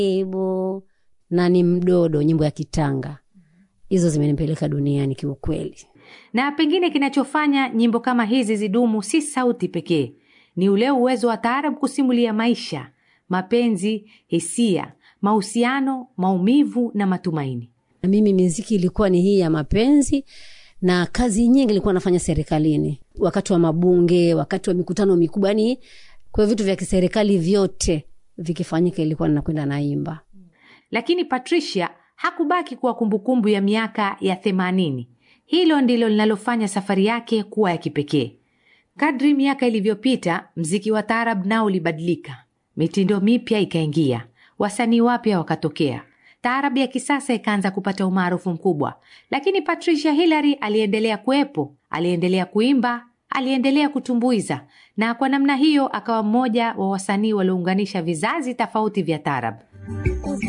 ibu na ni mdodo, nyimbo ya Kitanga, hizo zimenipeleka duniani kiukweli. Na pengine kinachofanya nyimbo kama hizi zidumu si sauti pekee, ni ule uwezo wa taarab kusimulia maisha, mapenzi, hisia, mahusiano, maumivu na matumaini. Na mimi miziki ilikuwa ni hii ya mapenzi na kazi nyingi ilikuwa nafanya serikalini, wakati wa mabunge, wakati wa mikutano mikubwa, yani kwa vitu vya kiserikali vyote vikifanyika, ilikuwa ninakwenda naimba. Lakini Patricia hakubaki kuwa kumbukumbu ya miaka ya themanini. Hilo ndilo linalofanya safari yake kuwa ya kipekee. Kadri miaka ilivyopita, mziki wa taarab nao ulibadilika, mitindo mipya ikaingia, wasanii wapya wakatokea, taarab ya kisasa ikaanza kupata umaarufu mkubwa. Lakini Patricia Hillary aliendelea kuwepo, aliendelea kuimba, aliendelea kutumbuiza, na kwa namna hiyo akawa mmoja wa wasanii waliounganisha vizazi tofauti vya taarab.